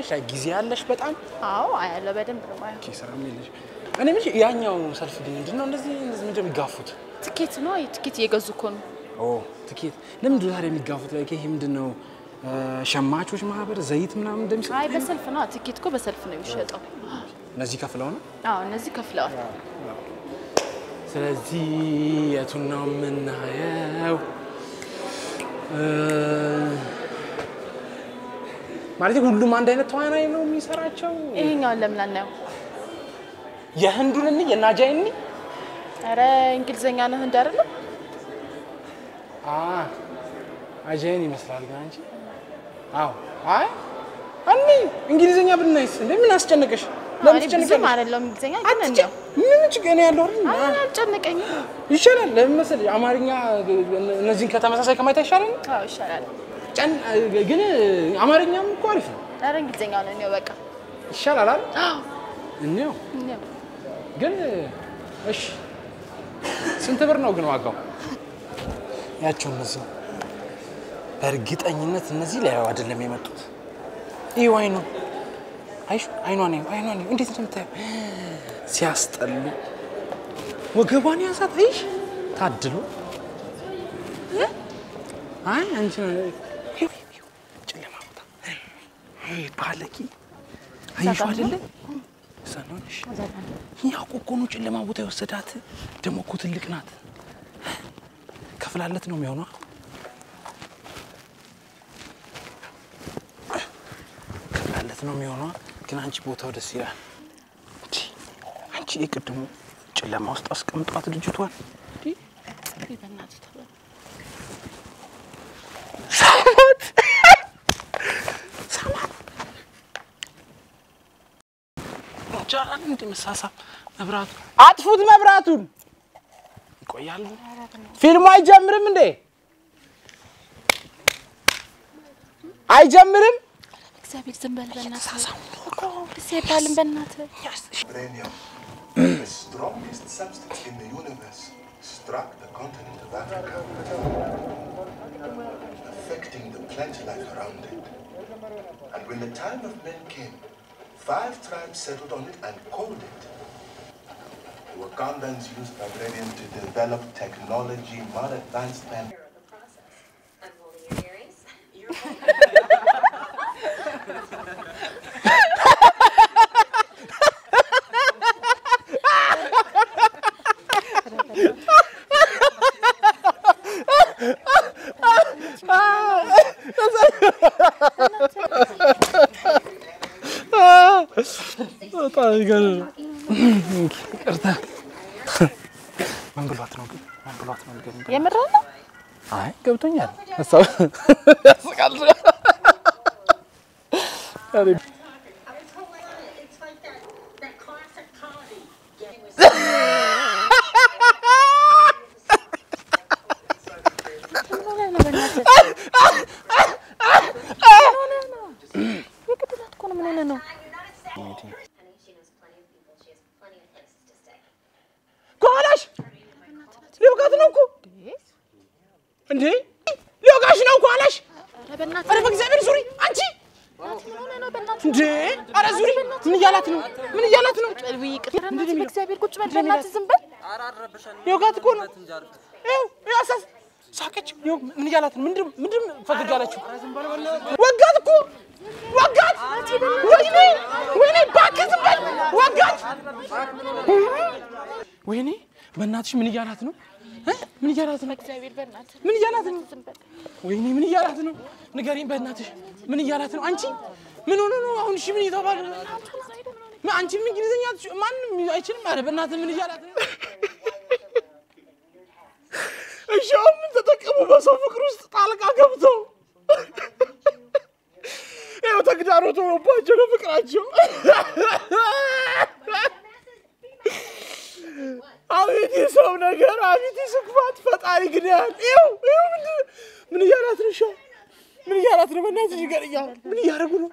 ታያለሽ? አይ ጊዜ ያለሽ በጣም አዎ አያለሁ፣ በደንብ ነው የማየው። ኦኬ፣ ስራም የለሽ። እኔ ምን ያኛው ሰልፍ ግን ምንድን ነው እንደዚህ እንደዚህ ምንድን ነው የሚጋፉት? ትኬት ነው ትኬት እየገዙ እኮ ነው። ኦ ትኬት ለምንድን ነው ታዲያ የሚጋፉት? ላይ ይሄ ምንድን ነው እ፣ ሸማቾች ማህበር ዘይት ምናምን እንደሚሰጥ አይ በሰልፍ ነው ትኬት እኮ በሰልፍ ነው የሚሸጠው። እነዚህ ከፍለው ነው። አዎ እነዚህ ከፍለዋል። ስለዚህ የቱን ነው የምናየው? እ፣ ማለት ሁሉም አንድ አይነት ተዋናይ ነው የሚሰራቸው? ይሄኛውን ለምን አናየው? የህንዱን እንይ የናጃይ እንይ ኧረ እንግሊዘኛ ነው ህንድ አይደለም? አ አጃይን ይመስላል ግን አንቺ። አዎ አይ እኔ እንግሊዘኛ ብናይስ እንዴ ምን አስጨነቀሽ? ለምን እኔ ብዙም ትጨነቂያለሽ? አይደለም እንግሊዘኛ ግን አትጨ- እንዲያው ምን ችግር ነው ያለው አይደል? አይ አልጨነቀኝም። ይሻላል። ለምን መሰለሽ አማርኛ እነዚህን ከተመሳሳይ ከማየት አይሻልም? አዎ ይሻላል። ጨን ግን አማርኛም እኮ አሪፍ ነው። ኧረ እንግሊዘኛ ነው እኔው በቃ ይሻላል አይደል? እንየው እኔው ግን እሺ፣ ስንት ብር ነው ግን ዋጋው? ያቸው እነዚህ በእርግጠኝነት እነዚህ ላይ አይደለም የመጡት። ይህ አይኑ አይሹ አይኗን ይኸው፣ አይኗን ይኸው፣ እንዴት እንደምታየው ሲያስጠሉ። ወገቧን ያሳት አይሽ ታድሎ አይ አንቺ ነው ይኸው፣ ይኸው፣ ጨለማ ቦታ ይሄ ባለቂ አይሹ አይደለ እዛ ነው እሺ ያው እኮ ነው ጨለማ ቦታ የወሰዳት። ደግሞ እኮ ትልቅ ናት። ከፍላለት ነው የሚሆነው። ከፍላለት ነው የሚሆነው። ግን አንቺ ቦታው ደስ ይላል። እንዲ አንቺ የቅድሙ ጨለማ ውስጥ አስቀምጧት ልጅቷን። እንዲ በእናትህ ተው። ሳማት ሳማት ይቻላል እንዲ መሳሳብ። መብራቱ አጥፉት፣ መብራቱን ይቆያሉ። ፊልሙ አይጀምርም እንዴ? አይጀምርም? እግዚአብሔር ዝም በል በእናትህ እኮ ደስ አይባልም በእናትህ። Vibranium, the strongest substance in the universe, struck the continent of Africa, affecting the plant life around it. And when the time of men came, five tribes settled on it and called it. The Wakandans used vibranium to develop technology more advanced than the process. I'm holding your earrings. You're በጣም ይገርም። ይቅርታ። ምን ብሏት ነው ግን? ምን ብሏት ነው ግን? የምርህ ነው? አይ ገብቶኛል። ሀሳብ ያስቃል። አሬ It's like that, that classic comedy. ምን ሆነህ ነው በእናትህ? ምን ሆነህ ነው? የግድላት እኮ ነው። ምን ሆነህ ነው? Honey, she knows plenty of people. She has plenty of places to stay. ከኋላሽ ሊወጋት ነው እኮ እንዴ! ሊወጋሽ ነው ከኋላሽ። ኧረ በእናትህ ኧረ በእግዚአብሔር ዙሪ አንቺ ምን ሆነህ ነው በእናትህ? እንዴ! ኧረ ዙሪ። ምን እያላት ነው? ምን እያላት ነው? ውይ ይቅር። ኧረ እናትህ በእግዚአብሔር ቁጭ በል በእናትህ ዝም በል። ሊወጋት እኮ ነው። ይኸው ይኸው አሳስ ሳቀች። ይኸው ምን እያላት ነው? ምንድን ምንድን ፈገግ አላችሁ? ወጋት እኮ ወጋት። ወይኔ ወይኔ፣ እባክህ ዝም በል። ወጋት። ወይኔ በእናትሽ ምን እያላት ነው? እ? ምን እያላት ነው? እግዚአብሔር በእናትህ ምን እያላት ነው? ዝም በል። ወይኔ ምን እያላት ነው? ንገሪኝ በእናትሽ ምን እያላት ነው? አንቺ ምን ሆነ ነው አሁን? እሺ ምን እየተባለ ነው? ምን አንቺም እንግሊዝኛ አትች- ማንም አይችልም። ኧረ በእናትህ ምን እያላት ነው? እሺ አሁን ምን ተጠቀሙ? በሰው ፍቅር ውስጥ ጣልቃ ገብተው ይኸው ተግዳሮት ሆኖባቸው ነው ፍቅራቸው። አቤት የሰው ነገር፣ አቤት የስክፋት ፈጣሪ ግዳል። ይኸው ይኸው ምንድን ምን እያላት ነው? እሺ ምን እያላት ነው? በእናትሽ ንገሪኝ። አሁን ምን እያደረጉ ነው?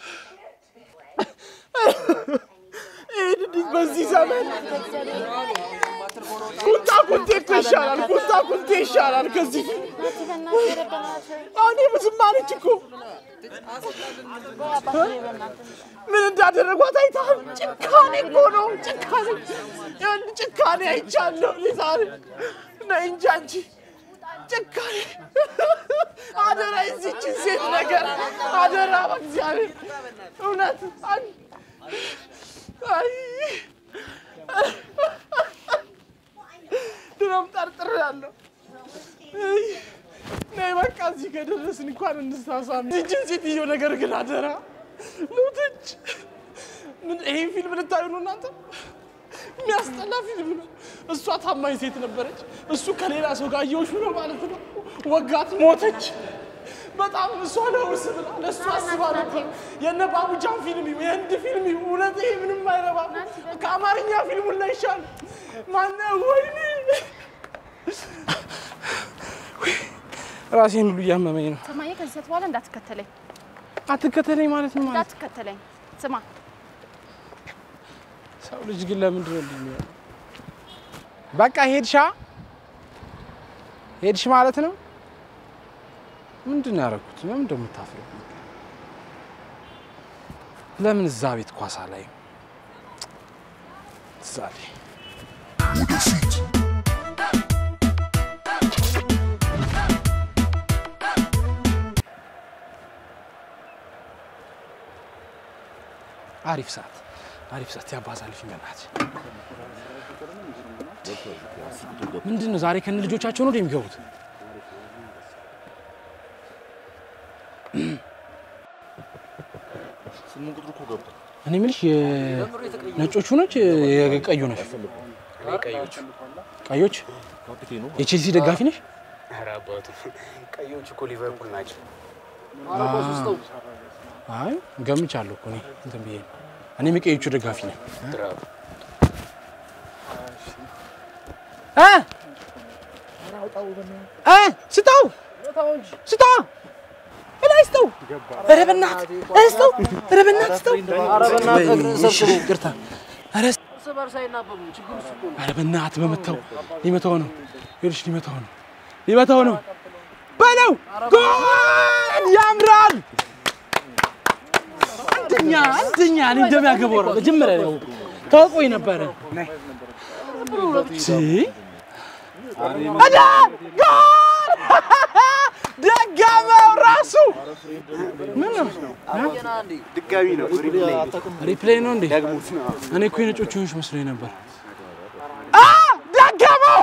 ይህ እንዲህ በዚህ ዘመን ቁጣ ቁንቴ እኮ ይሻላል። ቁጣ ቁንቴ ይሻላል ከዚህ ፊት በእናትህ ኧረ በእናትህ አሁን ዝም አለች እኮ ምን እንዳደረጓት አይተሃል? ጭካኔ እኮ ነው ጭካኔ። ይኸውልህ ጭካኔ አይቻለሁ እኔ ዛሬ። ነይ እንጂ አንቺ ጭካኔ። አደራ የዚችን ሴት ነገር አደራ፣ በእግዚአብሔር እውነት አይ- አይ ድሮም ጠርጥሬያለሁ። አይ፣ ነይ በቃ እዚህ ከደረስን እንኳን እንሳሳም። ይህችን ሴትዮ ነገር ግን አደራ ሞተች። ምን ይሄን ፊልም ልታዩ ነው እናንተ? የሚያስጠላ ፊልም ነው። እሷ ታማኝ ሴት ነበረች፣ እሱ ከሌላ ሰው ጋር እየውሹ ነው ማለት ነው። ወጋት፣ ሞተች። በጣም እሷ ለውርስ ብላ ለእሱ አስባ ነበር። የነ ባቡጃን ፊልም ይሁን የህንድ ፊልም ይሁን እውነት ይሄ ምንም አይረባም። ከአማርኛ ፊልሙን ላይ ይሻል። ማነ ወይኔ ራሴን ሁሉ እያመመኝ ነው። ስማዬ፣ ከዚህ ሰዓት በኋላ እንዳትከተለኝ አትከተለኝ ማለት ነው ማለት እንዳትከተለኝ። ስማ ሰው ልጅ ግን ለምንድን ነው እንዲህ የሚሆነው? በቃ ሄድሻ ሄድሽ ማለት ነው። ምንድን ነው ያደረኩት? ለምን እንደምታፍረው ለምን እዛ ቤት ኳሳ ላይ እዛ ላይ አሪፍ ሰዓት አሪፍ ሰዓት ያባዛልሽ በእናትሽ። ምንድን ነው ዛሬ ከነ ልጆቻቸው ነው የሚገቡት? እኔ የምልሽ የነጮቹ ነች የቀዩ ነች? ቀዮች የቼልሲ ደጋፊ ነሽ? ኧረ አባቱ ቀዮች እኮ ሊቨርፑል ናቸው። አይ ገምቻለሁ እኮ እኔ እንትን ብዬ ነው። እኔም የቀዮቹ ደጋፊ ነኝ። ድራብ እ እ ስጠው ስጠው እላይ ስጠው ኧረ በእናትህ ኧረ ስጠው ኧረ በእናትህ ስጠው እሺ፣ ይቅርታ ኧረ ስ- ኧረ በእናትህ በመታው ሊመታው ነው ይኸውልሽ ሊመታው ነው ሊመታው ነው በለው ጎል ያምራል አንደኛ አንደኛ እኔ እንደሚያገባው ነው መጀመሪያ ነው ታውቆኝ ነበረ ሲ አዳ ጎል ደጋመው ራሱ ምን ነው ድጋሚ ነው ሪፕሌይ ሪፕሌይ ነው እንዴ? እኔ እኮ የነጮቹ ሆንሽ መስሎኝ ነበር። አ ደገመው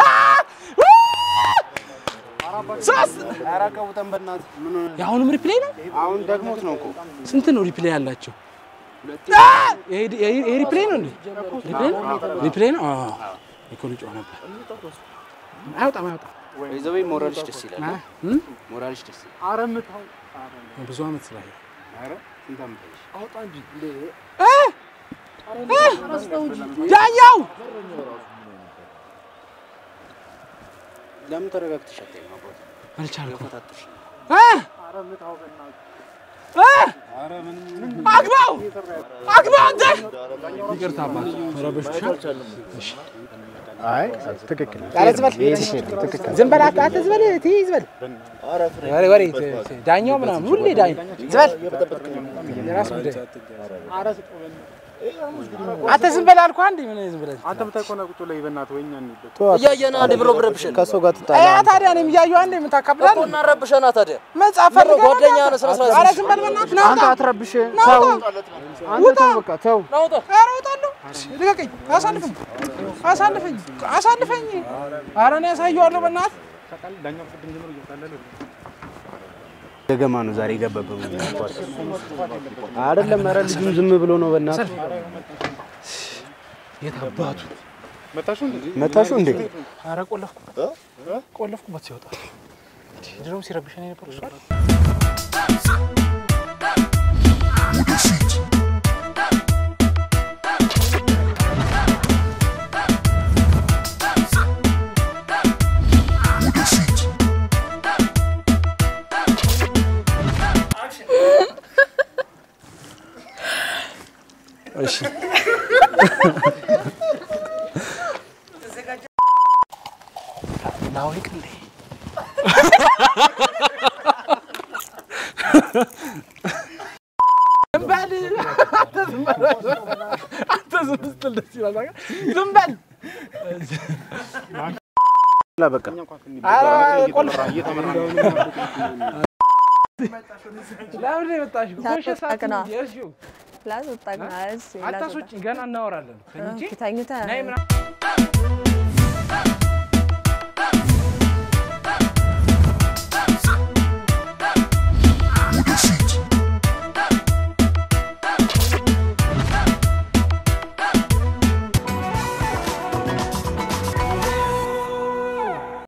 ሶስት ኧረ ቀውጠን በእናትህ ምን ሆነ? የአሁኑም ሪፕሌይ ነው። አሁን ደግሞት ነው እኮ ስንት ነው ሪፕሌይ ያላቸው? አ! ይሄ ይሄ ይሄ ሪፕሌይ ነው እንዴ? ሪፕሌይ ነው? ሪፕሌይ ነው። አዎ እኮ ልጮህ ነበር። አይወጣም አይወጣም። ይዘበኝ ሞራልሽ ደስ ይላል። አ? እም? ሞራልሽ ደስ ይላል። ብዙ አመት ስላየ ኧረ ስንት ዓመት አለሽ? ዳኛው ለምን ተረጋግተሽ አታይም? አባቱ አልቻልኩም። ፈታተሽ አ! አ! አግባው አግባው አንተ ይቅርታ አባት ረበሽሻል። እሺ ዝም በል አት- አትዝ በል ትይዝ በል ወሬ ወሬ ት- ት- ዳኛው ምናምን ሁሌ ዳኛ ዝም በል የራስ ጉዳይ አንተ ዝም በል አልኩህ አንዴ ምን ዝም ብለህ አንተ ብታቆና ቁጭ ላይ በእናትህ ወይኛ እንሂድ። እያየና አንዴ ብሎ ብረብሸን ከሰው ጋር ትጣላ ያ ታዲያ እኔም እያየሁ አንዴ ምን ታካብዳለህ እኮ እናረብሸና ታዲያ መጽሐፍ ፈልገህ ነው ጓደኛ እናንተ? ነህ፣ ስነ ስርዓት ኧረ ዝም በል በእናትህ ና አንተ ውጣ አትረብሽ። ና ተው ውጣ አንተ ተው በቃ ተው። ናውጣ ኧረ እወጣለሁ ልቀቀኝ አሳልፈኝ አሳልፈኝ አሳልፈኝ ኧረ እኔ ያሳየዋለሁ በእናትህ ገገማ ነው ዛሬ የገባበት። አይደለም ኧረ ልጁም ዝም ብሎ ነው በእናትህ የት አባቱ መታሹ እንዴ? ኧረ ቆለፍኩበት ቆለፍኩበት ሲወጣ ድሮም ሲረብሸን የነበረው እሱ አይደል? እሺ ላውልቅ እንዴ? ዝም በል አንተ ዝም ስትል ደስ ይላል። በቃ ዝም በል በቃ ኧረ ቆልፍ ለምን የመጣሽው? ኮሸ ሰዓት ላስወጣክ ነው። ነው የሄድሽው? ላስወጣክ ነው። እሺ አታስወጪኝ፣ ገና እናወራለን። ተኝቼ ተኝተህ ነይ ምናምን